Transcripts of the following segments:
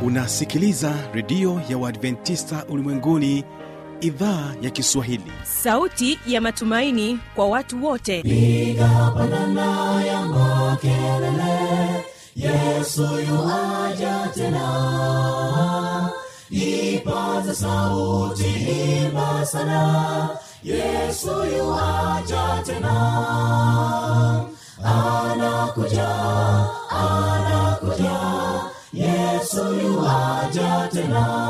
unasikiliza redio ya uadventista ulimwenguni idhaa ya kiswahili sauti ya matumaini kwa watu wote piga pandana ya makelele yesu yuaja tena ipaza sauti imba sana yesu yuaja tena anakuja anakuja yesu yuaja tena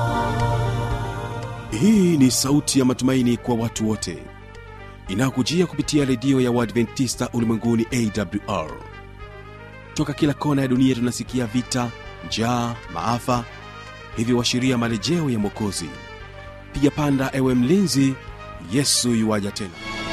hii ni sauti ya matumaini kwa watu wote inayokujia kupitia redio ya uadventista ulimwenguni awr toka kila kona ya dunia tunasikia vita njaa maafa hivyo washiria marejeo ya mwokozi piga panda ewe mlinzi yesu yuwaja tena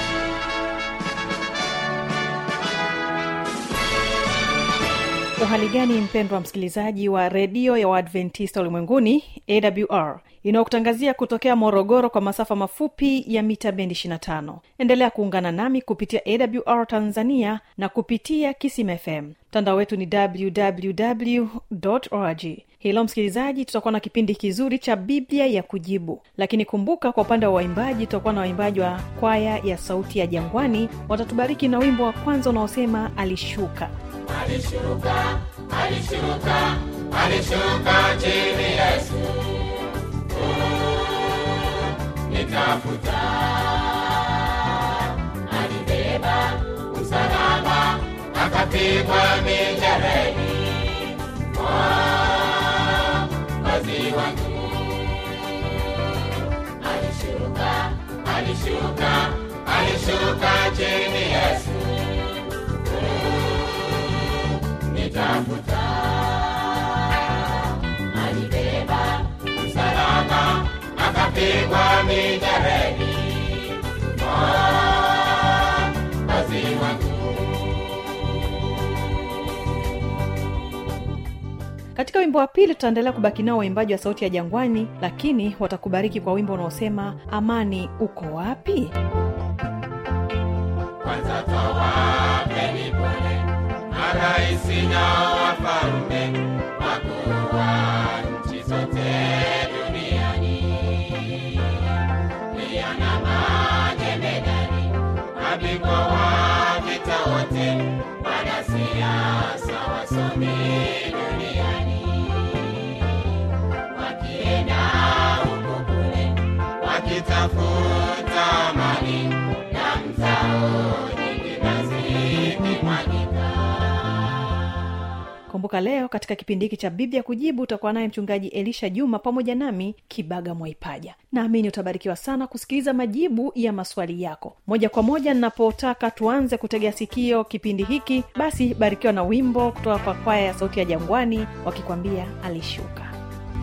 uhali gani mpendwa msikilizaji wa redio ya waadventista ulimwenguni awr inayokutangazia kutokea morogoro kwa masafa mafupi ya mita bendi 25 endelea kuungana nami kupitia awr tanzania na kupitia kisim fm mtandao wetu ni www org hilo msikilizaji tutakuwa na kipindi kizuri cha biblia ya kujibu lakini kumbuka kwa upande wa waimbaji tutakuwa na waimbaji wa kwaya ya sauti ya jangwani watatubariki na wimbo wa kwanza unaosema alishuka alishuka alishuka alishuka chini yesu nitafuta alibeba msalaba akapigwa mijereni mwokozi wangu alishuka alishuka alishuka chini yesu nitafuta alibeba msalaba akapigwa mijereni mwokozi wangu katika wimbo wa pili tutaendelea kubaki nao waimbaji wa sauti ya jangwani lakini watakubariki kwa wimbo unaosema amani uko wapi kwanza tawapeni pole maraisi na wafalme wakuu wa nchi zote duniani pia na majemedari mabingwa wa vita wote wanasiasa wasomi duniani wakienda huko kule wakitafuta amani na mzao nyingi na zikimwagika kumbuka leo katika kipindi hiki cha biblia kujibu utakuwa naye mchungaji elisha juma pamoja nami kibaga mwaipaja naamini utabarikiwa sana kusikiliza majibu ya maswali yako moja kwa moja ninapotaka tuanze kutegea sikio kipindi hiki basi barikiwa na wimbo kutoka kwa kwaya ya sauti ya jangwani wakikwambia alishuka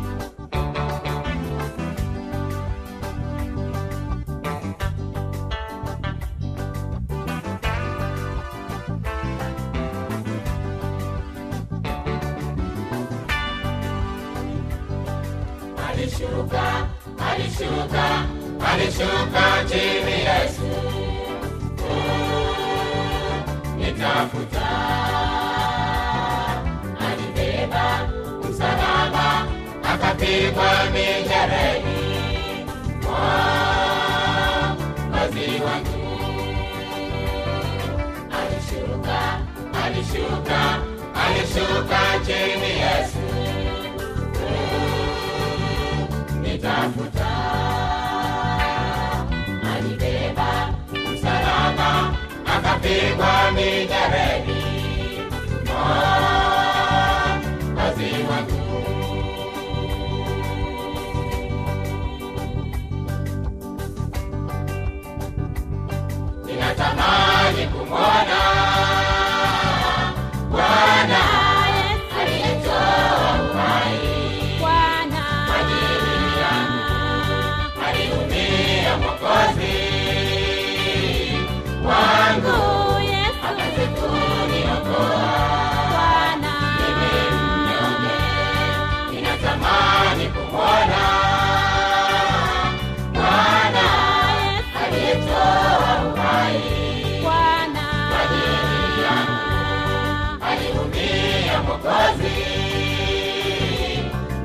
alishuka alishuka alishuka chini yesu nitafuta alibeba msalaba akapigwa mijereni mwokozi wangu alishuka alishuka alishuka chini yesu nitafuta alibeba msalaba akapigwa mijereni mwokozi wangu ninatamani kumwona bwana aliyetoa uhai kwa ajili yangu aliumia mwokozi wangu akaze kuniokoa mimi mnyonge ninatamani kumwona bwana aliyetoa uhai kwa ajili yangu aliumia mwokozi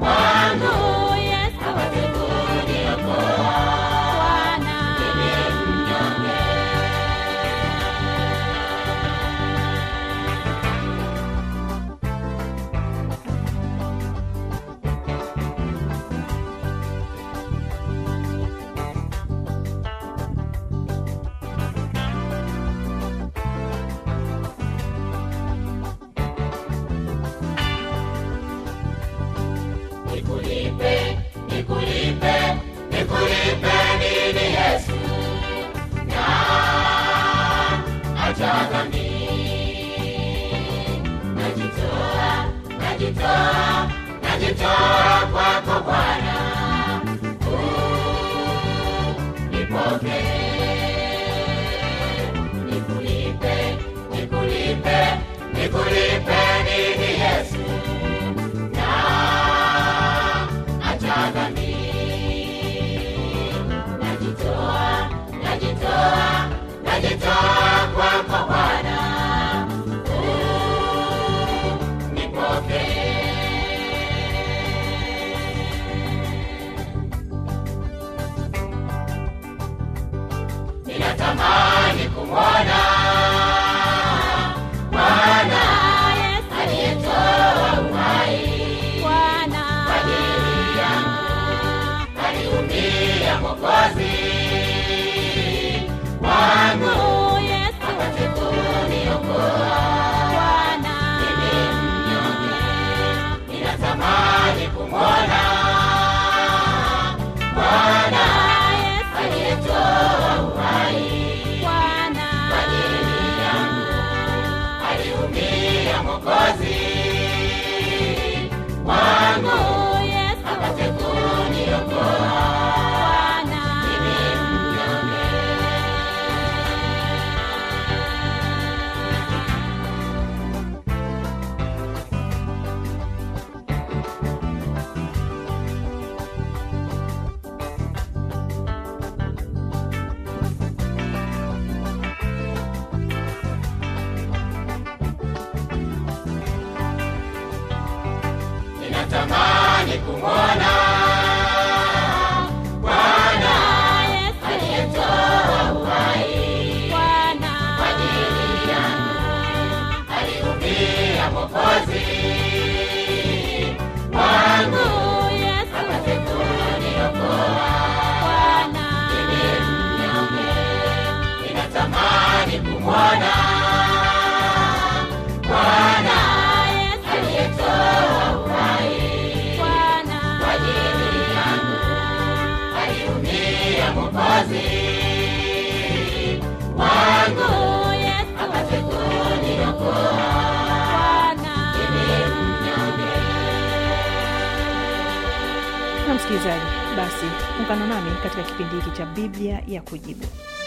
kumwona Bwana aliyetoa uhai kwa ajili yangu, aliumia Mwokozi wangu apate kuniokoa. Mimi mnyonge ninatamani kumwona Bwana aliyetoa uhai kwa ajili yangu, aliumia Mwokozi wangu apate kuniokoa. Mimi mnyonge na msikilizaji basi ungana nami katika kipindi hiki cha biblia ya kujibu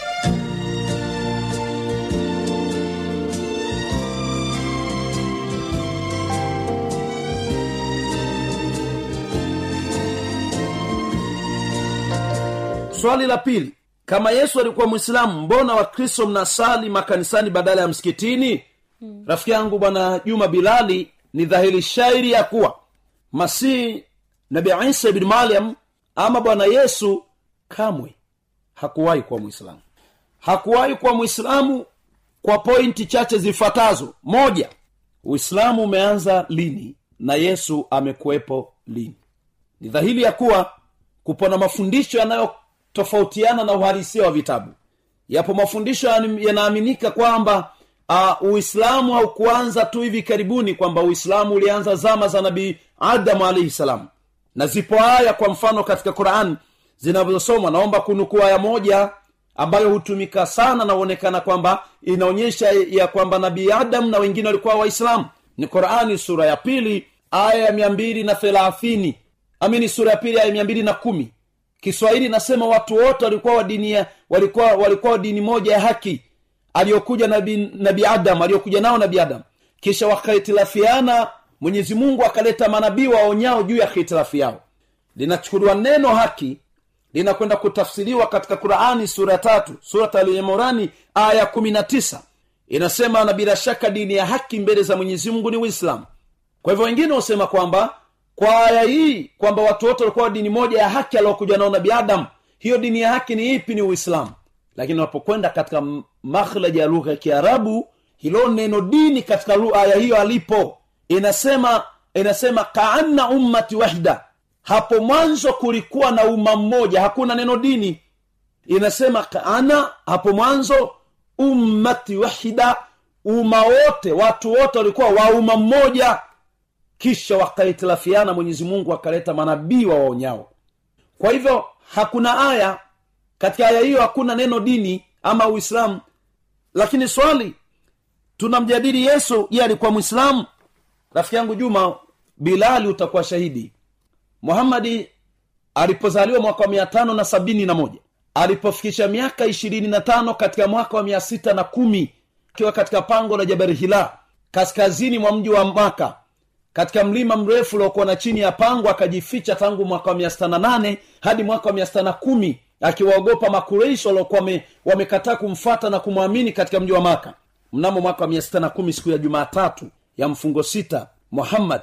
swali la pili kama yesu alikuwa mwislamu mbona wakristo mnasali makanisani badala ya msikitini hmm. rafiki yangu bwana juma bilali ni dhahiri shairi ya kuwa masihi nabi isa ibni maryam ama bwana yesu kamwe hakuwahi kuwa mwislamu hakuwahi kuwa mwislamu kwa pointi chache zifuatazo moja uislamu umeanza lini na yesu amekuwepo lini ni dhahiri ya kuwa kupona mafundisho yanayotofautiana na uhalisia wa vitabu yapo mafundisho yani- yanaaminika kwamba uh, uislamu haukuanza tu hivi karibuni kwamba uislamu ulianza zama za nabii adamu alaihi salam na zipo aya kwa mfano katika quran zinazosomwa naomba kunukuu aya moja ambayo hutumika sana na huonekana kwamba inaonyesha ya kwamba nabii adam na wengine walikuwa waislamu ni qurani sura ya pili aya ya mia mbili na thelathini amini sura ya pili aya mia mbili na kumi kiswahili nasema watu wote walikuwa wa dini ya- walikuwa walikuwa wa dini moja ya haki aliyokuja nabi, nabi adam aliyokuja nao nabi adam kisha wakahitilafiana mwenyezi mungu akaleta manabii waonyao juu ya hitilafi yao linachukuliwa neno haki linakwenda kutafsiriwa katika qurani sura ya tatu surat alimorani aya kumi na tisa inasema na bila shaka dini ya haki mbele za mwenyezi mungu ni uislamu kwa hivyo wengine husema kwamba kwa aya hii kwamba watu wote walikuwa wa dini moja ya haki aliokuja nao nabi adam hiyo dini ya haki ni ipi ni uislamu lakini unapokwenda katika m- makhlaji ya lugha ya kiarabu hilo neno dini katika lu- aya hiyo alipo inasema inasema kaanna ummati wahda hapo mwanzo kulikuwa na umma mmoja hakuna neno dini inasema kaana hapo mwanzo ummati wahida umma wote watu wote walikuwa wa umma mmoja kisha wakahitilafiana mwenyezi mungu akaleta manabii waonyao kwa hivyo hakuna aya katika aya hiyo hakuna neno dini ama uislamu lakini swali tunamjadili yesu ye alikuwa mwislamu rafiki yangu juma bilali utakuwa shahidi muhamadi alipozaliwa mwaka wa mia tano na sabini na moja alipofikisha miaka ishirini na tano katika mwaka wa mia sita na kumi akiwa katika pango la jabari hila kaskazini mwa mji wa maka katika mlima mrefu uliokuwa na chini ya pango akajificha tangu mwaka wa mia sita na nane hadi mwaka wa mia sita na kumi akiwaogopa makureishi waliokuwa wame- wamekataa kumfata na kumwamini katika mji wa maka mnamo mwaka wa mia sita na kumi siku ya jumaatatu ya mfungo sita muhammad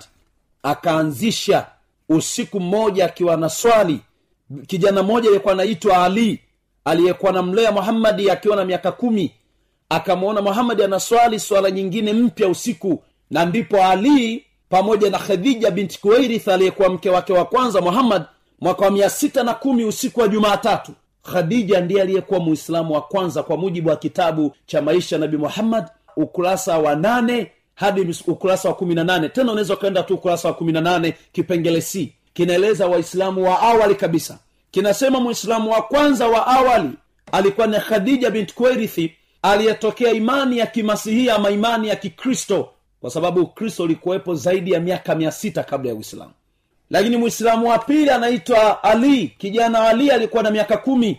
akaanzisha usiku mmoja akiwa na swali kijana mmoja aliyekuwa anaitwa ali aliyekuwa namlea muhammadi akiwa na miaka kumi akamwona muhamadi anaswali swala nyingine mpya usiku na ndipo ali pamoja na khadija binti kuwairith aliyekuwa mke wake wa kwanza muhammad mwaka wa mia sita na kumi usiku wa jumaatatu khadija ndiye aliyekuwa muislamu wa kwanza kwa mujibu wa kitabu cha maisha ya nabi muhammad ukurasa wa nane hadi mis- ukurasa wa kumi na nane tena unaweza ukaenda tu ukurasa wa kumi na nane kipengele c kinaeleza waislamu wa awali kabisa kinasema mwislamu wa kwanza wa awali alikuwa ni khadija bint kuwairithi aliyetokea imani ya kimasihia ama imani ya kikristo kwa sababu ukristo ulikuwepo zaidi ya miaka mia sita kabla ya uislamu lakini mwislamu wa pili anaitwa ali kijana ali alikuwa na miaka kumi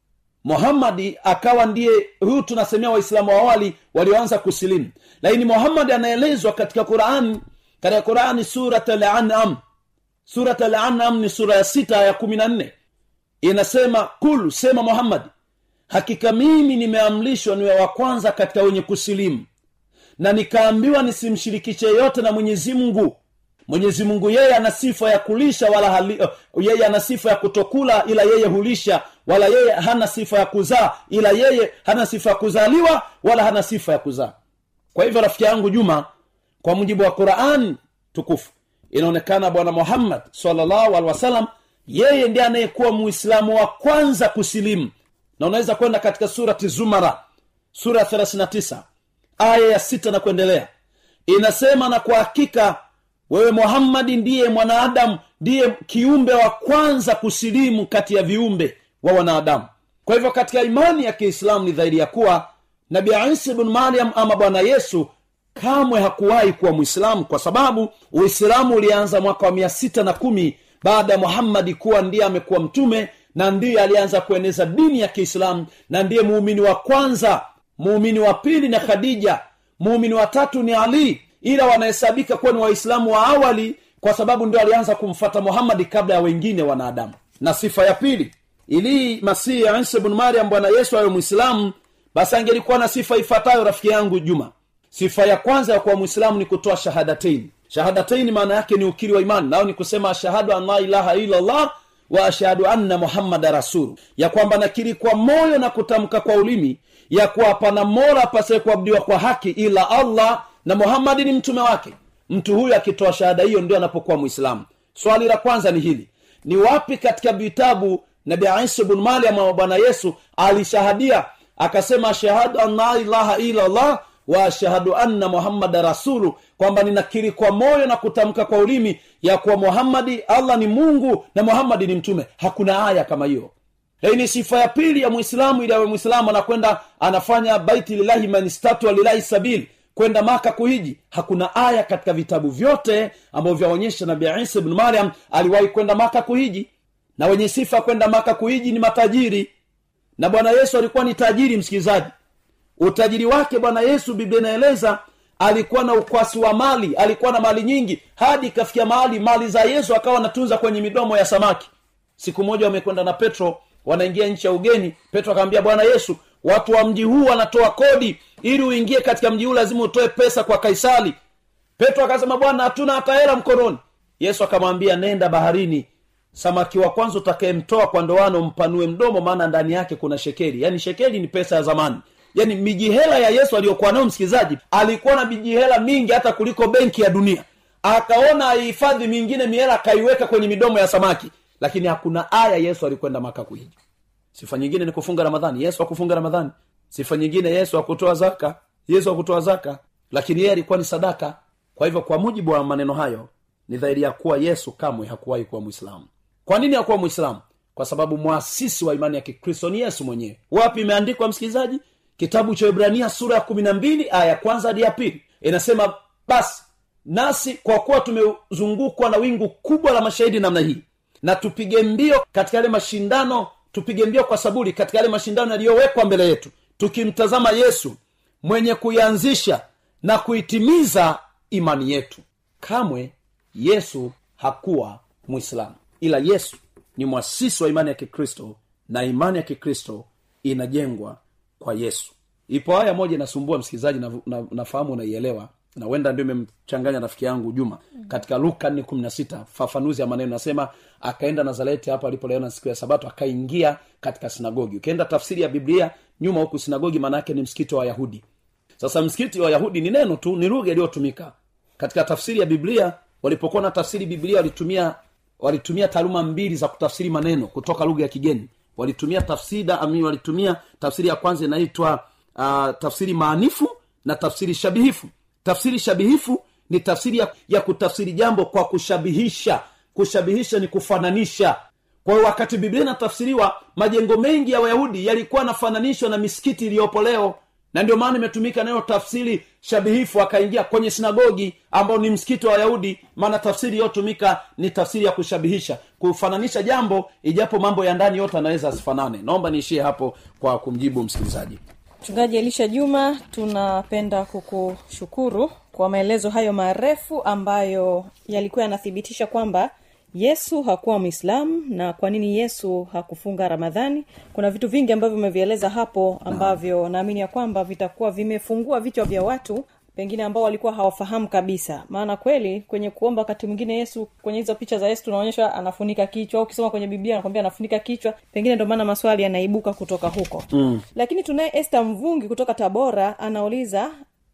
muhammadi akawa ndiye huyu tunasemea waislamu wa awali walioanza kusilimu lakini muhammadi anaelezwa katika quran katika qurani surat al-an'am surat al-an'am ni sura ya sita ya kumi na nne inasema kul sema muhammadi hakika mimi nimeamrishwa niwe wa kwanza katika wenye kusilimu na nikaambiwa nisimshirikishe yote na mwenyezi mungu mwenyezi mungu yeye ana sifa ya kulisha wala hali, uh, yeye ana sifa ya kutokula ila yeye hulisha wala yeye hana sifa ya kuzaa ila yeye hana sifa ya kuzaliwa wala hana sifa ya kuzaa kwa hivyo rafiki yangu juma kwa mujibu wa quran tukufu inaonekana bwana muhammad salllahu alehi wasalam yeye ndiye anayekuwa muislamu wa kwanza kusilimu na unaweza kwenda katika surati zumara sura ya 39 aya ya sita na kuendelea inasema na kwa hakika wewe muhammadi ndiye mwanadamu ndiye kiumbe wa kwanza kusilimu kati ya viumbe wa wanadamu kwa hivyo katika imani ya kiislamu ni dhahiri ya kuwa nabi isa bnu mariam ama bwana yesu kamwe hakuwahi kuwa mwislamu kwa sababu uislamu ulianza mwaka wa mia sita na kumi baada ya muhammadi kuwa ndiye amekuwa mtume na ndiye alianza kueneza dini ya kiislamu na ndiye muumini wa kwanza muumini wa pili na khadija muumini wa tatu ni ali ila wanahesabika kuwa ni waislamu wa awali kwa sababu ndio alianza kumfata muhammadi kabla ya wengine wanadamu na sifa ya pili ili masihi ya isa bnu mariam bwana yesu awe mwislamu basi angelikuwa na sifa ifuatayo rafiki yangu juma sifa ya kwanza ya kuwa mwislamu ni kutoa shahadatain shahadatain maana yake ni ukiri wa imani nao ni kusema ashhadu an la ilaha illa allah wa ashhadu anna muhammada rasulu ya kwamba nakiri kwa moyo na kutamka kwa ulimi ya kuwa hapana mola apasaye kuabudiwa kwa haki ila allah na muhammadi ni mtume wake mtu huyu akitoa shahada hiyo ndio anapokuwa mwislamu swali la kwanza ni hili ni wapi katika vitabu nabi isa bnu mariam wa bwana yesu alishahadia akasema ashhadu an la ilaha illa allah wa ashhadu anna muhammada rasulu kwamba ninakiri kwa moyo na kutamka kwa ulimi ya kuwa muhammadi allah ni mungu na muhammadi ni mtume hakuna aya kama hiyo hii ni sifa ya pili ya mwislamu ili awe mwislamu anakwenda anafanya baiti lilahi manistatua lilahi sabili kwenda maka kuhiji hakuna aya katika vitabu vyote ambavyo vyaonyesha nabi isa bnu mariam aliwahi kwenda maka kuhiji na wenye sifa ya kwenda maka kuhiji ni matajiri na bwana yesu alikuwa ni tajiri msikilizaji utajiri wake bwana yesu biblia inaeleza alikuwa na ukwasi wa mali alikuwa na mali nyingi hadi ikafikia mahali mali za yesu akawa anatunza kwenye midomo ya samaki siku moja wamekwenda na petro wanaingia nchi ya ugeni petro akamwambia bwana yesu watu wa mji huu wanatoa kodi ili uingie katika mji huu lazima utoe pesa kwa kaisari petro akasema bwana hatuna hata hela mkononi yesu akamwambia nenda baharini samaki wa kwanza utakayemtoa kwa ndoano mpanue mdomo maana ndani yake kuna shekeli yaani shekeli ni pesa ya zamani yaani mijihela ya yesu aliyokuwa nayo msikilizaji alikuwa na mijihela mingi hata kuliko benki ya dunia akaona aihifadhi mingine mihela akaiweka kwenye midomo ya samaki lakini hakuna aya yesu alikwenda maka kuhiji sifa nyingine ni kufunga ramadhani yesu akufunga ramadhani sifa nyingine yesu akutoa zaka yesu akutoa zaka lakini yeye alikuwa ni sadaka kwa hivyo kwa mujibu wa maneno hayo ni dhahiri ya kuwa yesu kamwe hakuwahi kuwa mwislamu kwa nini hakuwa mwislamu kwa sababu mwasisi wa imani ya kikristo ni yesu mwenyewe wapi imeandikwa msikilizaji kitabu cha ibrania sura ya kumi na mbili aya ya kwanza hadi ya pili inasema basi nasi kwa kuwa tumezungukwa na wingu kubwa la mashahidi namna hii na tupige mbio katika yale mashindano tupige mbio kwa saburi katika yale mashindano yaliyowekwa mbele yetu tukimtazama yesu mwenye kuianzisha na kuitimiza imani yetu kamwe yesu hakuwa mwislamu ila yesu ni mwasisi wa imani ya kikristo na imani ya kikristo inajengwa kwa yesu ipo haya moja inasumbua msikilizaji na, na, nafahamu unaielewa na huenda ndio imemchanganya rafiki yangu juma katika luka nne kumi na sita fafanuzi ya maneno nasema akaenda nazareti hapo alipoleona siku ya sabato akaingia katika sinagogi ukienda tafsiri ya biblia nyuma huku sinagogi maana yake ni msikiti wa wayahudi sasa msikiti wa wayahudi ni neno tu ni lugha iliyotumika katika tafsiri ya biblia walipokuwa na tafsiri biblia walitumia walitumia taaluma mbili za kutafsiri maneno kutoka lugha ya kigeni walitumia tafsida ami walitumia tafsiri ya kwanza inaitwa uh, tafsiri maanifu na tafsiri shabihifu tafsiri shabihifu ni tafsiri ya, ya kutafsiri jambo kwa kushabihisha kushabihisha ni kufananisha kwa hiyo wakati biblia inatafsiriwa majengo mengi ya wayahudi yalikuwa yanafananishwa na misikiti iliyopo leo na ndio maana imetumika nayo tafsiri shabihifu akaingia kwenye sinagogi ambao ni msikiti wa wayahudi maana tafsiri iliyotumika ni tafsiri ya kushabihisha kufananisha jambo ijapo mambo ya ndani yote anaweza asifanane naomba niishie hapo kwa kumjibu msikilizaji mchungaji elisha juma tunapenda kukushukuru kwa maelezo hayo marefu ambayo yalikuwa yanathibitisha kwamba yesu hakuwa mwislamu na kwa nini yesu hakufunga ramadhani kuna vitu vingi ambavyo umevieleza hapo ambavyo naamini ya kwamba vitakuwa vimefungua vichwa vya watu pengine ambao walikuwa hawafahamu kabisa maana kweli kwenye kuomba wakati mwingine yesu kwenye hizo picha za yesu tunaonyeshwa anafunika kichwa au ukisoma kwenye biblia anakwambia anafunika kichwa pengine ndio maana maswali yanaibuka kutoka huko mm. lakini tunaye este mvungi kutoka tabora anauliza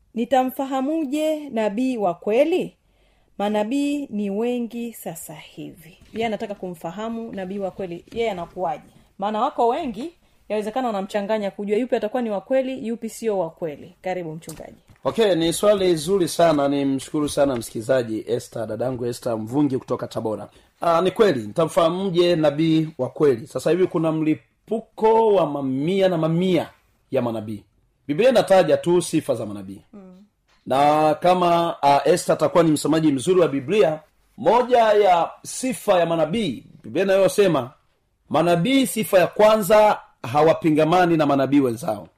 nitamfahamuje nabii wa kweli manabii ni wengi sasa hivi yeye anataka kumfahamu nabii wa kweli yeye anakuwaje maana wako wengi yawezekana wanamchanganya kujua yupi atakuwa ni wa kweli yupi sio wa kweli karibu mchungaji okay ni swali zuri sana ni mshukuru sana msikilizaji este dadangu este mvungi kutoka tabora Aa, ni kweli nitamfahamuje nabii wa kweli sasa hivi kuna mlipuko wa mamia na mamia ya manabii biblia inataja tu sifa za manabii mm. na kama uh, este atakuwa ni msomaji mzuri wa biblia moja ya sifa ya manabii biblia inayosema manabii sifa ya kwanza hawapingamani na manabii wenzao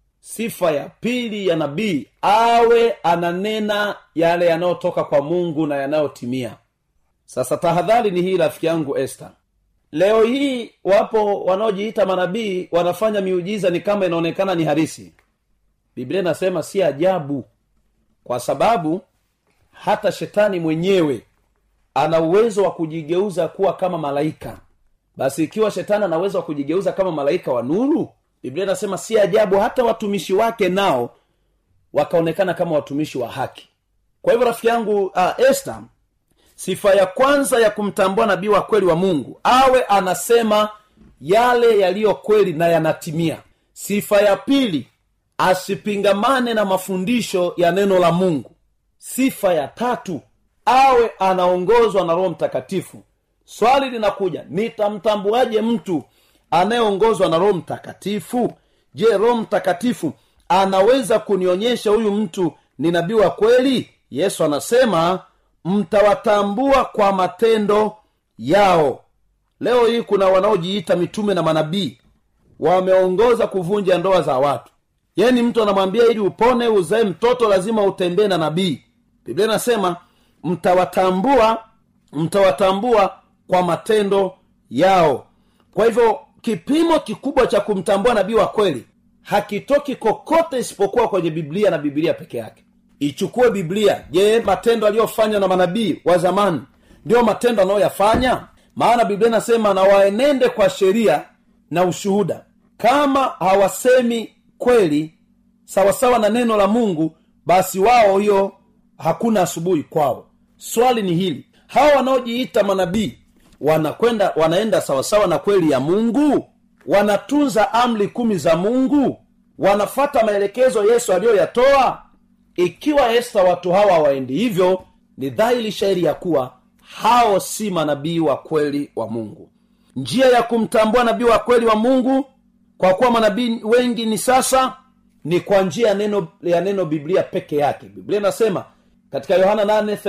sifa ya pili ya nabii awe ananena yale yanayotoka kwa mungu na yanayotimia sasa tahadhari ni hii rafiki yangu este leo hii wapo wanaojiita manabii wanafanya miujiza ni kama inaonekana ni harisi biblia inasema si ajabu kwa sababu hata shetani mwenyewe ana uwezo wa kujigeuza kuwa kama malaika basi ikiwa shetani ana uwezo wa kujigeuza kama malaika wa nuru biblia inasema si ajabu hata watumishi wake nao wakaonekana kama watumishi wa haki kwa hivyo rafiki yangu uh, este sifa ya kwanza ya kumtambua nabii wa kweli wa mungu awe anasema yale yaliyo kweli na yanatimia sifa ya pili asipingamane na mafundisho ya neno la mungu sifa ya tatu awe anaongozwa na roho mtakatifu swali linakuja nitamtambuaje mtu anayeongozwa na roho mtakatifu je roho mtakatifu anaweza kunionyesha huyu mtu ni nabii wa kweli yesu anasema mtawatambua kwa matendo yao leo hii kuna wanaojiita mitume na manabii wameongoza kuvunja ndoa za watu yani mtu anamwambia ili upone uzae mtoto lazima utembee na nabii biblia inasema mtawatambua mtawatambua kwa matendo yao kwa hivyo kipimo kikubwa cha kumtambua nabii wa kweli hakitoki kokote isipokuwa kwenye biblia na biblia peke yake ichukue biblia je matendo aliyofanywa na manabii wa zamani ndiyo matendo anayoyafanya maana biblia inasema na waenende kwa sheria na ushuhuda kama hawasemi kweli sawasawa na neno la mungu basi wao hiyo hakuna asubuhi kwao swali ni hili hawa wanaojiita manabii wanakwenda wanaenda sawasawa na kweli ya mungu wanatunza amri kumi za mungu wanafata maelekezo yesu aliyoyatoa ikiwa esta watu hawa hawaendi hivyo ni dhahiri shairi ya kuwa hao si manabii wa kweli wa mungu njia ya kumtambua nabii wa kweli wa mungu kwa kuwa manabii wengi ni sasa ni kwa njia ya neno ya neno biblia peke yake biblia inasema katika yohana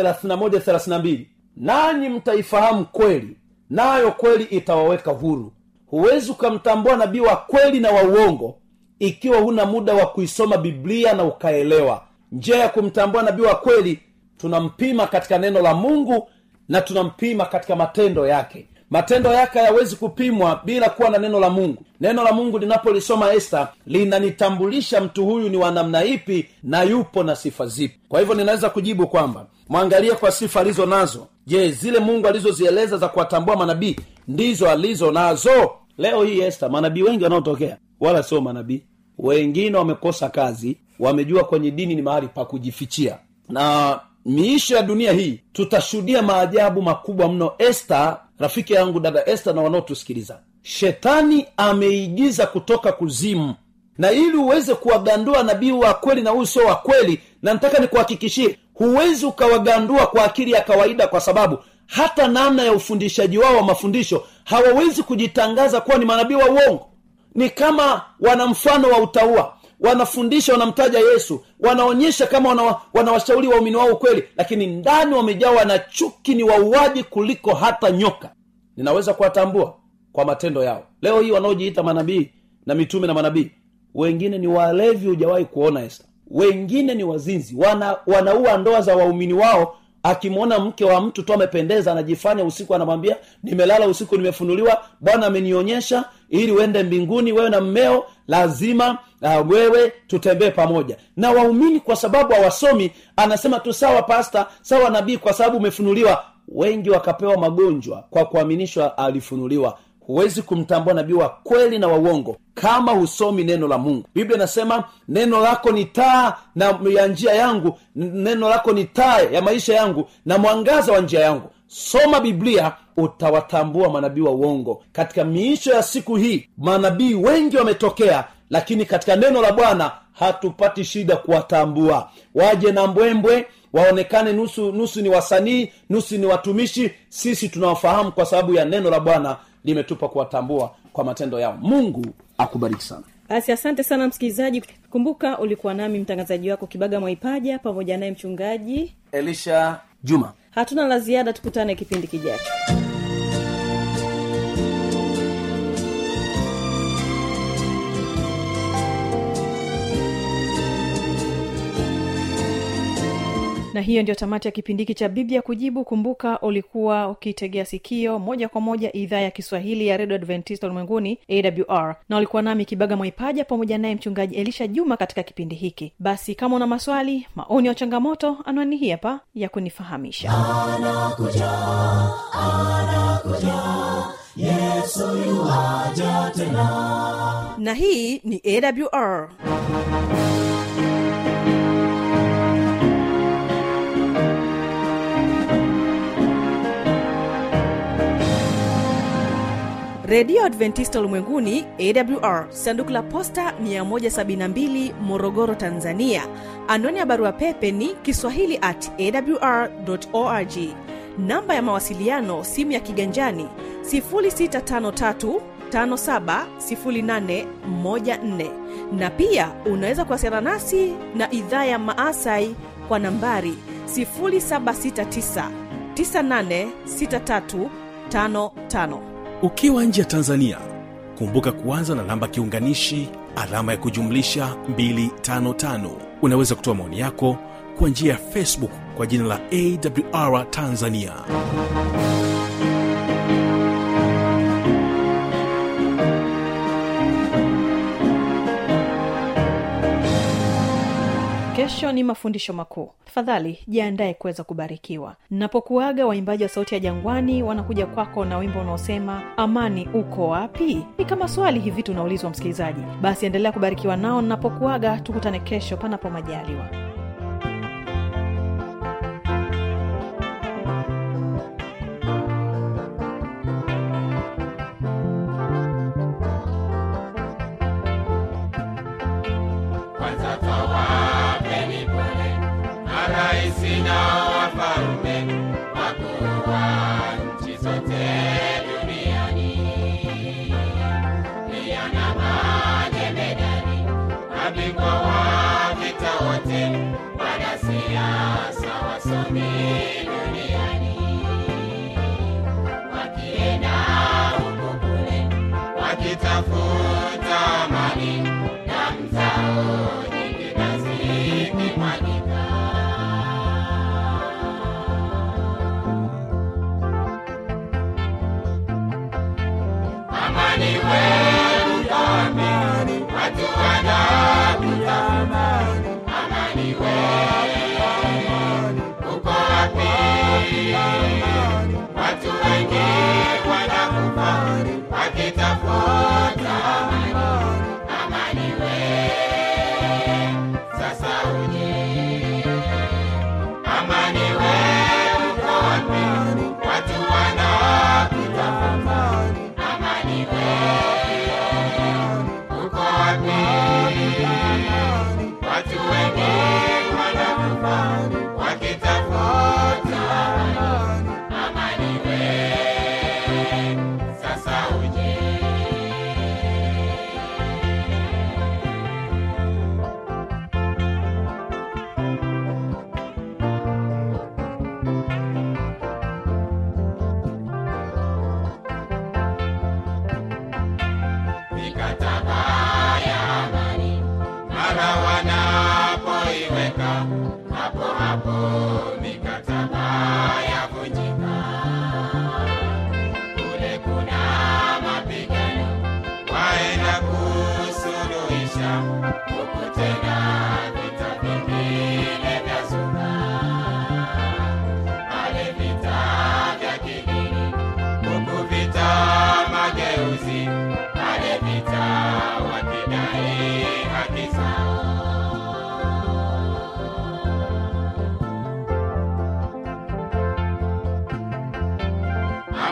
8 nanyi mtaifahamu kweli nayo kweli itawaweka huru huwezi ukamtambua nabii wa kweli na wa uongo ikiwa huna muda wa kuisoma biblia na ukaelewa njia ya kumtambua nabii wa kweli tunampima katika neno la mungu na tunampima katika matendo yake matendo yake hayawezi kupimwa bila kuwa na neno la mungu neno la mungu linapolisoma esta linanitambulisha mtu huyu ni wa namna ipi na yupo na sifa zipi kwa hivyo ninaweza kujibu kwamba mwangalie kwa sifa alizo nazo je zile mungu alizozieleza za kuwatambua manabii ndizo alizo nazo leo hii esta manabii wengi wanaotokea wala sio manabii wengine wamekosa kazi wamejua kwenye dini ni mahali pa kujifichia na miisho ya dunia hii tutashuhudia maajabu makubwa mno esta rafiki yangu dada esta na wanaotusikiliza shetani ameigiza kutoka kuzimu na ili uweze kuwagandua nabii wa kweli na huyu sio wa kweli na nataka nikuhakikishie huwezi ukawagandua kwa akili ya kawaida kwa sababu hata namna ya ufundishaji wao wa mafundisho hawawezi kujitangaza kuwa ni manabii wa uongo ni kama wana mfano wa utaua wanafundisha wanamtaja yesu wanaonyesha kama wana, wanawashauri waumini wao ukweli lakini ndani wamejawa na chuki ni wauaji kuliko hata nyoka ninaweza kuwatambua kwa matendo yao leo hii wanaojiita manabii na mitume na manabii wengine ni walevi hujawahi kuona esa wengine ni wazinzi wana, wanaua ndoa za waumini wao akimwona mke wa mtu tu amependeza anajifanya usiku anamwambia nimelala usiku nimefunuliwa bwana amenionyesha ili uende mbinguni wewe na mmeo lazima uh, wewe tutembee pamoja na waumini kwa sababu hawasomi anasema tu sawa pasta sawa nabii kwa sababu umefunuliwa wengi wakapewa magonjwa kwa kuaminishwa alifunuliwa huwezi kumtambua nabii wa kweli na wa uongo kama husomi neno la mungu biblia inasema neno lako ni taa na ya njia yangu n- neno lako ni taa ya maisha yangu na mwangaza wa njia yangu soma biblia utawatambua manabii wa uongo katika miisho ya siku hii manabii wengi wametokea lakini katika neno la bwana hatupati shida kuwatambua waje na mbwembwe waonekane nusu nusu ni wasanii nusu ni watumishi sisi tunawafahamu kwa sababu ya neno la bwana limetupa kuwatambua kwa matendo yao mungu akubariki sana basi asante sana msikilizaji kumbuka ulikuwa nami mtangazaji wako kibaga mwaipaja pamoja naye mchungaji elisha juma hatuna la ziada tukutane kipindi kijacho na hiyo ndio tamati ya kipindi hiki cha biblia kujibu kumbuka ulikuwa ukitegea sikio moja kwa moja idhaa ya kiswahili ya redio adventista ulimwenguni awr na ulikuwa nami kibaga mwaipaja pamoja naye mchungaji elisha juma katika kipindi hiki basi kama una maswali maoni au changamoto anwani hii hapa ya kunifahamisha na hii ni awr redio adventista ulimwenguni awr sanduku la posta 172 morogoro tanzania anwani ya barua pepe ni kiswahili at awr org namba ya mawasiliano simu ya kiganjani 653 570814 na pia unaweza kuwasiliana nasi na idhaa ya maasai kwa nambari 769 986355 ukiwa nje ya tanzania kumbuka kuanza na namba kiunganishi alama ya kujumlisha 255 unaweza kutoa maoni yako kwa njia ya facebook kwa jina la awr tanzania kesho ni mafundisho makuu tafadhali jiandaye kuweza kubarikiwa napokuaga waimbaji wa sauti ya jangwani wanakuja kwako na wimbo unaosema amani uko wapi ni kama swali hivi tunaulizwa msikilizaji basi endelea kubarikiwa nao napokuaga tukutane kesho panapo majaliwa kwanza tawapeni pole maraisi na wafalume wakuu wa nchi zote duniani pia na majemedari mabingwa wa vita wote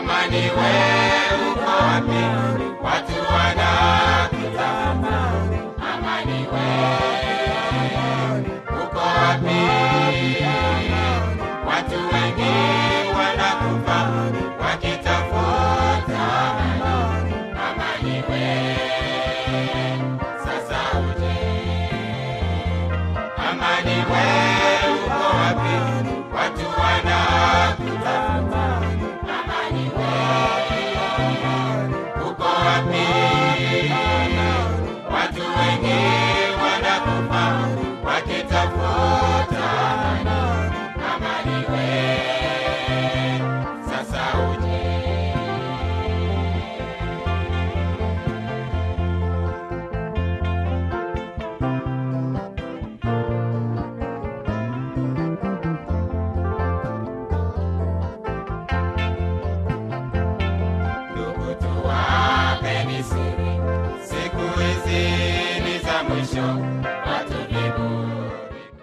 amani we uko wapi watu wanakutafuta amani we uko wapi watu wengi wanakufa wakitafuta amani amani we sasa uje amani we